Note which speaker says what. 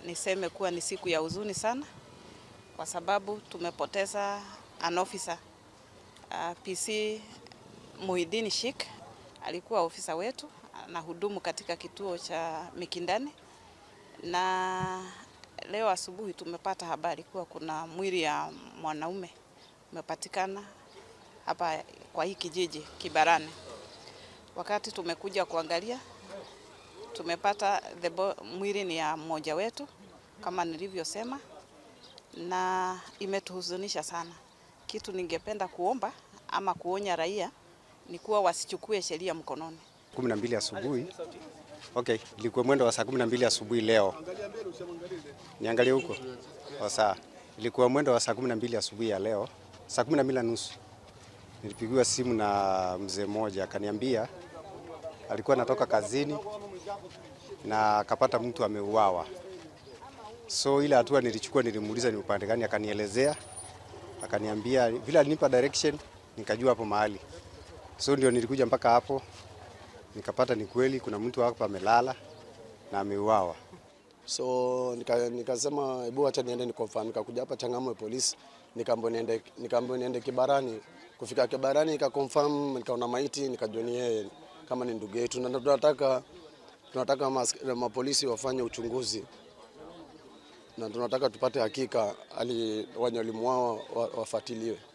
Speaker 1: niseme kuwa ni siku ya huzuni sana, kwa sababu tumepoteza an officer uh, PC Muhidini Sheikh alikuwa ofisa wetu, anahudumu katika kituo cha Mikindani, na leo asubuhi tumepata habari kuwa kuna mwili ya mwanaume umepatikana hapa kwa hii kijiji Kibarani. Wakati tumekuja kuangalia tumepata the bo- mwili ni ya mmoja wetu kama nilivyosema, na imetuhuzunisha sana. Kitu ningependa kuomba ama kuonya raia ni kuwa wasichukue sheria mkononi.
Speaker 2: kumi na mbili asubuhi. Okay, ilikuwa mwendo wa saa kumi na mbili asubuhi leo. Niangalie huko kwa saa, ilikuwa mwendo wa saa kumi na mbili asubuhi ya leo, saa kumi na mbili na nusu nilipigiwa simu na mzee mmoja akaniambia alikuwa anatoka kazini na akapata mtu ameuawa. So ile hatua nilichukua, nilimuuliza ni upande gani, akanielezea, akaniambia vile alinipa direction, nikajua hapo mahali. So ndio nilikuja mpaka hapo nikapata ni kweli kuna mtu hapa amelala na ameuawa.
Speaker 3: So nika- nikasema hebu acha niende nikonfirm. Nikakuja hapa Changamwe polisi, nikaambiwa niende nikaambiwa niende Kibarani. Kufika Kibarani nikakonfirm, nikaona maiti, nikajua ni yeye kama ni ndugu yetu, na tunataka tunataka mas- mapolisi wafanye uchunguzi na tunataka tupate hakika ali wenye walimuua wa- wafuatiliwe.